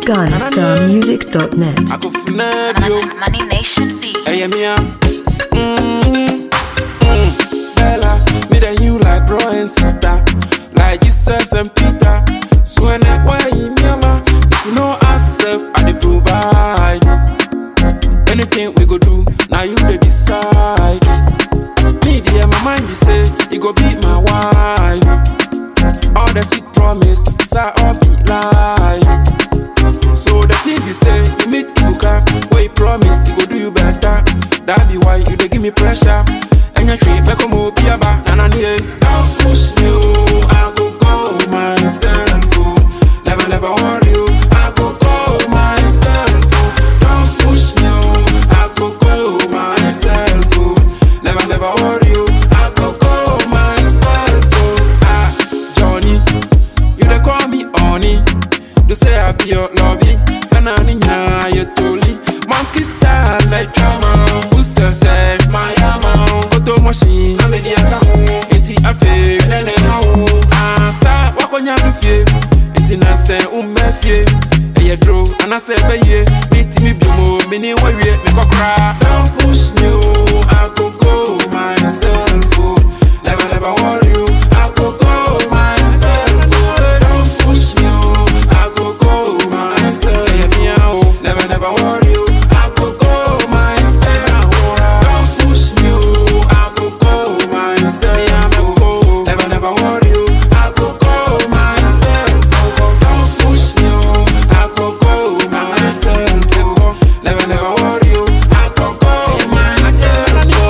GhanaStarMusic.net. I go finesse you. Money Nation D. Hey, Mia. Mm, mm. Bella, me and you like bro and sister, like Jesus and Peter. So when I why you mama, if you know ourself, I dey provide. Anything we go do, now you dey decide. Me dear, my mind be say, you go be my wife. All the sweet promise, say all be lie. So the thing be say, you meet Ibuka, where you promise, he go do you better. That be why you dey give me pressure. And your trip, back home, be about nana nie. Don't push me, oh, I go go myself, oh. Never, never worry, oh, I go go myself, oh. Don't push me, oh, I go go myself, oh. Never, never worry, oh, I go go myself, oh. Ah, Johnny, you dey call me honey. You say I be your lovey. Sana ninya you toli. Monkey style like drama. Who's yourself, my yama? Photo machine. I'm in the account. Eti afe. Nene hao. Asa wako nyadu fie. Eti na se umbe fie. Eye dro. Ana se beye. Miti mi bimo. Mini wawie. Me kokra. Don't push me oh. I go go myself oh. Never never worry oh. I go go myself oh. Don't push me oh. I go go myself. Yeah, me, oh. Never, never worry, oh. I go go myself. Don't push me, oh. I go go myself. oh. Never, never worry, oh. I go go myself. Don't push me, oh. I go go myself. oh. Never, never worry, oh. I go go myself.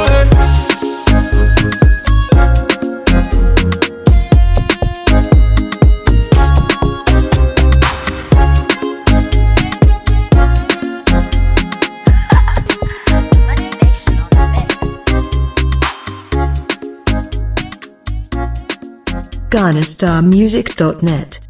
Money Nation on the mix. GhanaStarMusic.net.